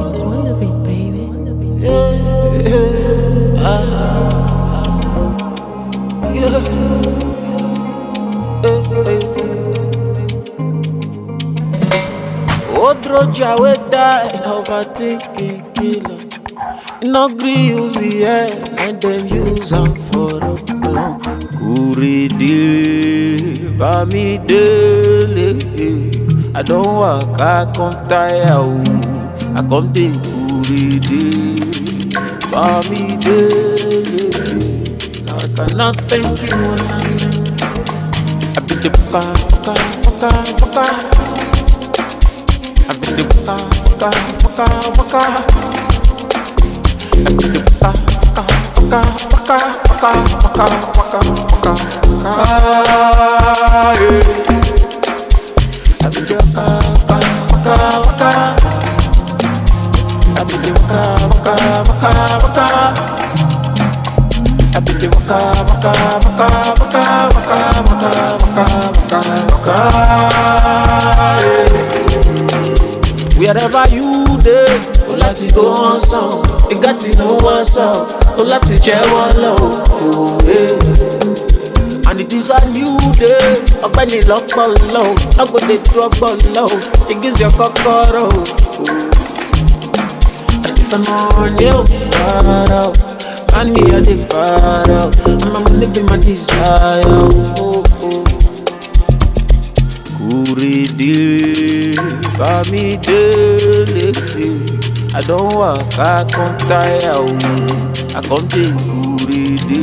It's Wonder Beat, baby. Odroja wey die na overtake killer. No gree use the head and dem use am for long. Kurede Bamidele. I don waka come tire o. I come dey Kurede Bamidele. I cannot thank you enough. I be the buka buka buka buka. I be the buka buka buka buka. I be the buka buka buka buka buka buka buka buka buka. Yeah. I be the buka buka buka buka. I be the buka buka buka buka. I be the waka waka waka waka waka waka waka waka waka. yeah. Wherever you dey, o láti go on sàn, ìgbà tí no wan sàn, o láti jẹ́wọ́ lọ. oh, yeah. And it is a new day, ọgbẹ́ni lọ́pọ̀lọ́, ọgbọ́dẹ tó ọgbọ́lọ́, ìgbésẹ̀ kọ́kọ́rọ́. Ẹ̀dífẹ́ mọ́ ní ò para o. Man, me a the para. I'm a money be my desire. Oh, oh. Kurede, Bamidele. I don't walk, I come tire. oh. I come take Kurede,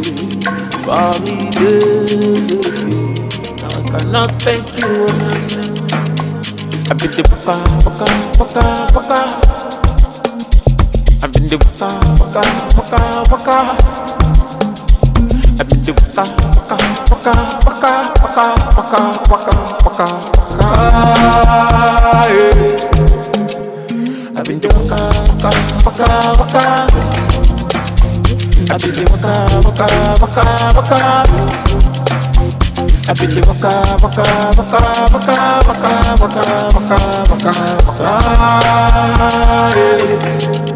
Bamidele. I cannot thank you enough. I be the buka, buka, buka, buka. I've been the waka, waka, waka, waka. I've been the waka, waka, waka, waka, waka, waka, waka, waka, waka. Yeah. I've been the waka, waka, waka, waka. I've been the waka, waka, waka, waka. I've been the waka, waka, waka, waka, waka, waka, waka, waka, waka, waka. Yeah.